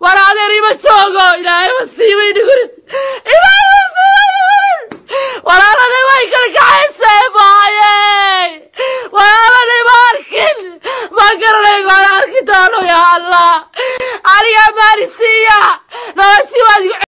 war adeer ima joogo ilaahay masiibay dhigurid ilaahay masiibay dhigurid walaaladii way kala kaxaysay maaye walaaladii ma arkin ma garanay waan arki doono ya allah aniga maalisiiya noloshii waad igu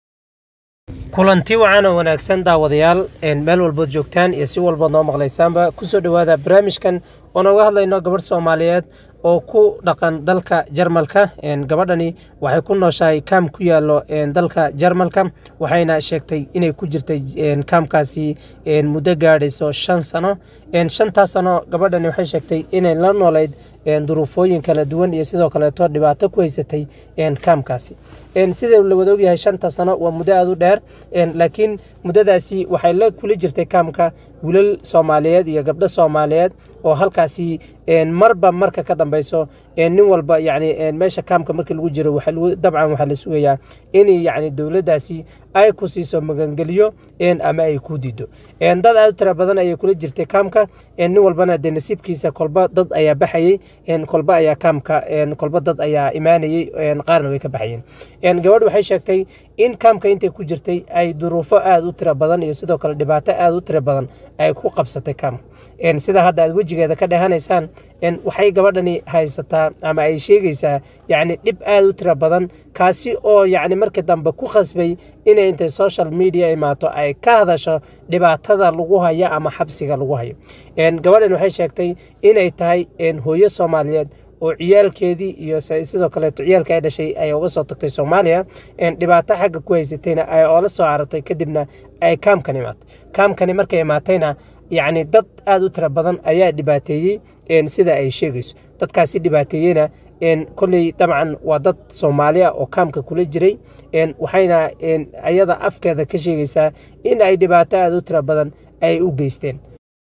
kulanti wacan oo wanaagsan daawadayaal meel walbood joogtaan iyo si walbaad noo maqlaysaanba kusoo dhowaada barnaamijkan oo nooga hadlayno gabadh soomaaliyeed oo ku dhaqan dalka jarmalka gabadhani waxay ku nooshahay kaam ku yaalo dalka jarmalka waxayna sheegtay inay ku jirtay kaamkaasi muddo gaadhayso shan sano shantaas sano gabadhani waxay sheegtay inay la noolayd duruufooyin kala duwan iyo sidoo kaleeto dhibaato ku haysatay kaamkaasi sida la wada ogyahay shanta sano waa muddo aada u dheer laakiin muddadaasi waxay la kula jirtay kaamka wilal soomaaliyeed iyo gabdho soomaaliyeed oo halkaasi marba marka ka dambeyso nin walba yani meesha kaamka markii lagu jiro dabcan waxaa la sugayaa in yani dowladdaasi ay ku siiso magangeliyo ama ay ku diido dad aada u tira badan ayay kula jirtay kaamka nin walbana dee nasiibkiisa kolba dad ayaa baxayey kolba ayaa kaamka kolba dad ayaa imaanayey qaarna way ka baxayeen gabadh waxay sheegtay in kaamka intay ku jirtay ay duruufo aada u tira badan iyo sidoo kale dhibaato aada u tira badan ay ku qabsatay kaamka sida hadda aad wejigeeda ka dhehanaysaan waxay gabadhani haysataa ama ay sheegaysaa yacni dhib aada u tira badan kaasi oo yacni markii dambe ku khasbay inay intay social media imaato ay ka hadasho dhibaatada lagu hayo ama xabsiga lagu hayo gabadhan waxay sheegtay inay tahay hooyo soomaaliyeed oo ciyaalkeedii iyo sidoo kaleeto ciyaalka ay dhashay ay uga soo tagtay soomaaliya dhibaato xagga ku haysatayna ay oola soo carartay kadibna ay kaamkan imaatay kaamkani markay imaatayna yacni dad aada u tira badan ayaa dhibaateeyey sida ay sheegayso dadkaasi dhibaateeyeyna kolley dabcan waa dad soomaaliya oo kaamka kula jiray waxayna ayada afkeeda ka sheegaysaa in ay dhibaato aada u tira badan ay u geysteen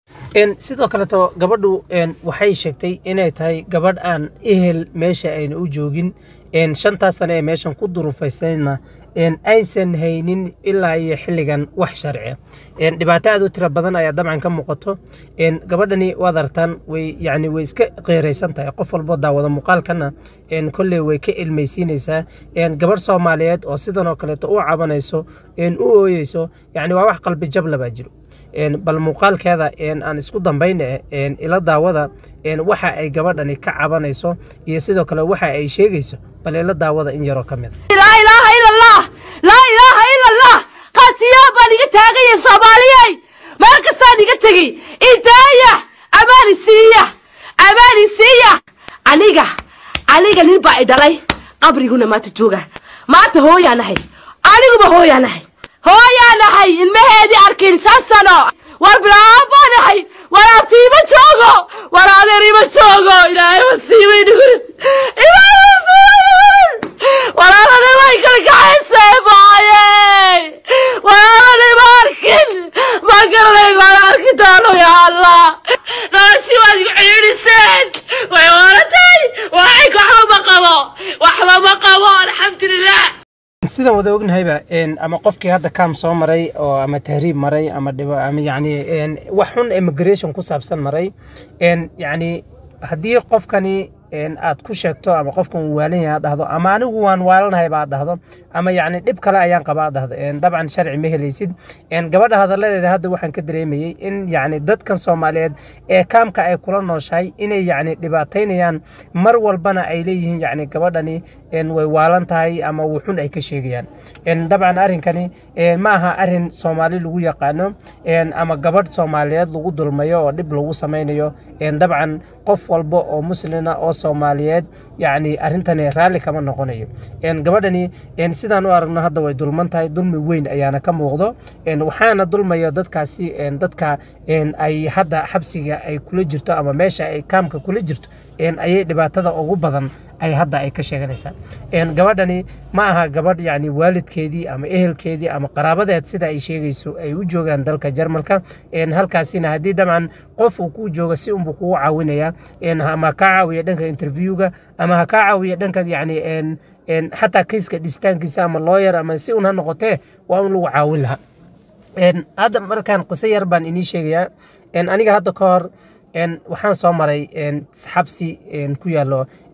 sidoo kaleeto gabadhu waxay sheegtay inay tahay gabadh aan ehel meesha ayna u joogin shantaas sane ee meeshan ku duruufaysayna aysan haynin ilaa iyo xilligan wax sharci dhibaato aad u tira badan ayaa dabcan ka muuqato gabadhani waad artaan way yani way iska qeeraysan tahay qof walbo daawada muuqaalkana kolley way ka ilmaysiinaysaa gabadh soomaaliyeed oo sidan oo kaleeto u cabanayso u ooyeyso yani waa wax qalbi jabla baa jiro bal muuqaalkeeda aan isku dambayna ila daawada waxa ay gabadhani ka cabanayso iyo sidoo kale waxa ay sheegayso bal ila daawada in yaroo ka mid laa ilaaha ila allah laa ilaaha ila allah qaatiyaa baan iga taagaya soomaaliyey meel kastaan iga tegey idaaya amaani siiya amaani siiya aniga aniga nin baa i dhalay qabriguna maanta jooga maanta hooyaa nahay aniguba hooyaa nahay hooyaa nahay ilmaheedii arkin shan sano war bilaaan baa nahay war abti ima joogo war adeer ima joogo ilaahay masiibay dhigurid ilaahay masiibay dhigurid walaaladii way kala kaxaysay maaye walaaladii ma arkin ma garanay waan arki doono ya allah noloshii waad igu ciidhiseen way waratay waxay waxba ma qabo waxba ma qabo alxamdulilah sidaan wada ognahayba ama qofkii hadda kaam soo maray oo ama tahriib maray ama ama yani wax xun immigration ku saabsan maray yani haddii qofkani aad ku sheegto ama qofkan uu waalan yahay aad dhahdo ama anigu waan waalanahayba aad dhahdo ama yacni dhib kale ayaan qaba aad dhahdo dabcan sharci ma helaysid gabadha hadalladeeda hadda waxaan ka dareemayey in yacni dadkan soomaaliyeed ee kaamka ay kula nooshahay inay yacni dhibaataynayaan mar walbana ay leeyihiin yacni gabadhani way waalan tahay ama wuxun ay ka sheegayaan dabcan arrinkani ma aha arrin soomaali lagu yaqaano ama gabadh soomaaliyeed lagu dulmayo oo dhib lagu samaynayo dabcan qof walba oo muslina oo soomaaliyeed yacni arrintani raalli kama noqonayo gabadhani sidaan u aragno hadda way dulman tahay dulmi weyn ayaana ka muuqdo waxaana dulmaya dadkaasi dadka ay hadda xabsiga ay kula jirto ama meesha ay kaamka kula jirto ayay dhibaatada ugu badan ay hadda ay ka sheeganaysaa gabadhani ma aha gabadh yani waalidkeedii ama ehelkeedii ama qaraabadeed sida ay sheegayso ay u joogaan dalka jarmalka halkaasina haddii dabcan qof uu ku jooga si unbuu kugu caawinaya ama kaa caawiya dhanka interviewga ama ha kaa caawiya dhanka yani xataa kayska dhisitaankiisa ama looyar ama si un ha noqotee waa un lagu caawin lahaa hadda markaan qiso yar baan inii sheegayaa aniga hadda ka hor waxaan soo maray xabsi ku yaalo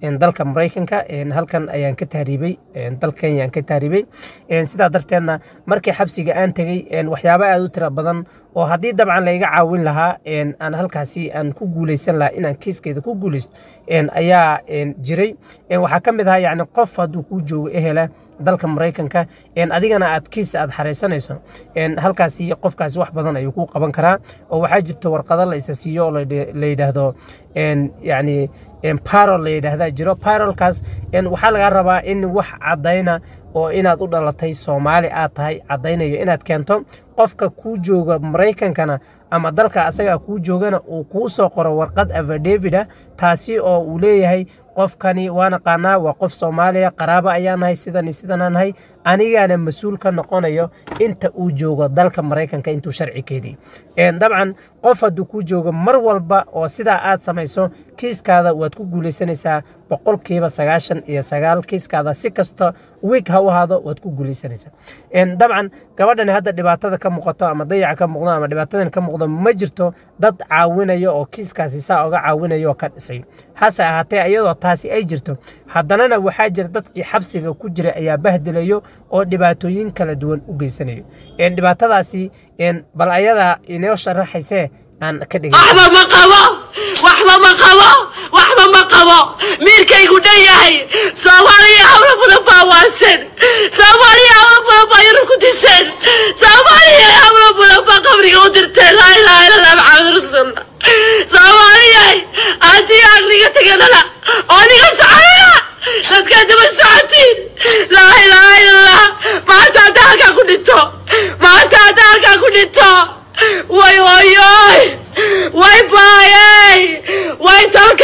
dalka maraykanka halkan ayaan ka tahriibay dalka kenya aan ka tahriibay sidaa darteedna markii xabsiga aan tegey waxyaaba aad u tira badan oo haddii dabcan layga caawin lahaa aan halkaasi aan ku guuleysan lahaa inaan kiiskeeda ku guuleysto ayaa jiray waxaa ka mid ahaa yacni qof hadduu kuu joogo ehela dalka maraykanka adigana aad kiis aad xareysanayso halkaasi qofkaasi wax badan ayuu ku qaban karaa oo waxaa jirta warqado la isa siiyo oo la yidhaahdo yani parol la yidhaahda jiro parolkaas waxaa laga rabaa in wax caddayna oo inaad u dhalatay soomaali aad tahay caddaynayo inaad keento qofka kuu jooga maraykankana ama dalka asagaa kuu joogana uu kuu soo qoro warqad avadevida taasi oo uu leeyahay qofkani waa naqaanaa waa qof soomaaliya qaraabo ayaa nahay sidan sidanaa nahay anigaana mas-uul ka noqonayo inta uu joogo dalka maraykanka intuu sharci keediy dabcan qof hadduu kuu joogo mar walba oo sidaa aad samayso kiiskaada waad ku guuleysanaysaa boqolkiiba sagaashan iyo sagaal kiiskaada si kasta wiig ha u ahaado waad ku guuleysanaysaa dabcan gabadhani hadda dhibaatada ka muuqato ama dayaca ka muuqdo ama dhibaatadan ka muuqdo ma jirto dad caawinayo oo kiiskaasi saa oga caawinayo oo ka dhisay hase ahaatee iyadoo taasi ay jirto haddanana waxaa jira dadkii xabsiga ku jira ayaa bahdilayo oo dhibaatooyin kala duwan u geysanayo dhibaatadaasi bal ayadaa inoo sharaxaysee aan ka dhigay waxba ma qabo waxba ma qabo waxba ma qabo miirkaygu dhan yahay soomaaliya hawlo badan baa waasan soomaaliya hawlo badan baa yurub ku diseen soomaaliya hawlo badan baa qabriga u dirteen laa ilaha illa allah maxamed rasuulullah soomaaliya haddii aan niga teganana oo niga soconana dadkaa daba socotiin laa ilaha illa allah maanta haddaa halkaa ku dhinto maanta haddaa halkaa ku dhinto way oyoy way baayay way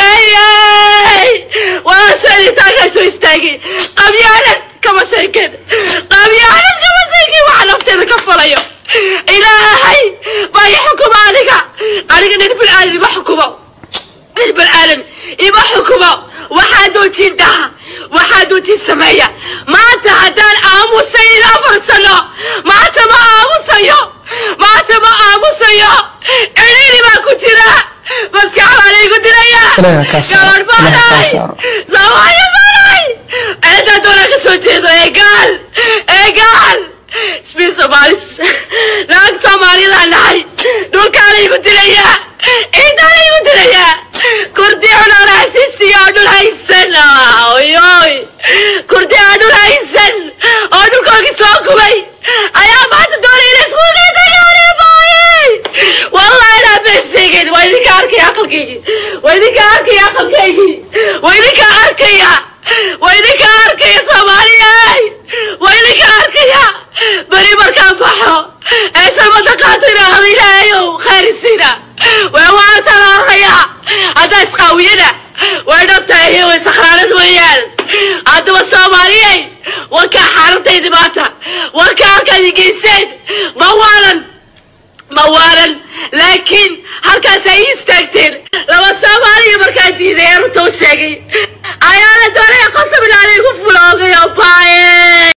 tolkayay walaasaniitaankaa soo istaagay qabyaalad kama sheeken qabyaalad kama sheeken waxa nafteeda ka falayo ilaahay baa i xukuma aniga aniga nin bilaadan ima xukumo nin bilaadan ima xukumo waxaa doontiin dhaha waxaa doontiin sameeya maanta haddaan aamusayn afar sano maanta ma aamusayo maanta ma aamusayo cidhiiri baa ku jira maskax baa laygu dilaya gabadh baanay soomaaliya baanay ceedaa doonaa ka soo jeedo eegaal eegaal isbiin soomaalis naag soomaaliyadaa nahay dhulkaa laygu dilayaa ciidaa laygu dilayaa kurdi cunaana hasiisiya oo dhul haysan oyoy kurdi aan dhul haysan oo dhulkoogii soo gubay ayaa maanta doonay inay isku dhintayaarebaayey wallahi inaa been sheegin waa idinka arkaya aqalkaygii waa idinka arkaya aqalkaygii waa idinka arkaya waa idinka arkaya soomaaliyey waa idinka arkaya beri markaan baxo ee shabada qaato inaahdo ilaahayow khaarisiina waa waa talaaqaya haddaa isqaawiyana way dhabtahay way sakhraanad weeyaan haddaba soomaaliyey wankaa xaaladaydi maanta wankaa halkaad i geyseen ma waalan ma waalan laakiin halkaas ay ii istaagteen laba soomaaliya markaa diiday ee runta u sheegay ayaa la doonaya qosab ilaalay igu fuloogay oo baaye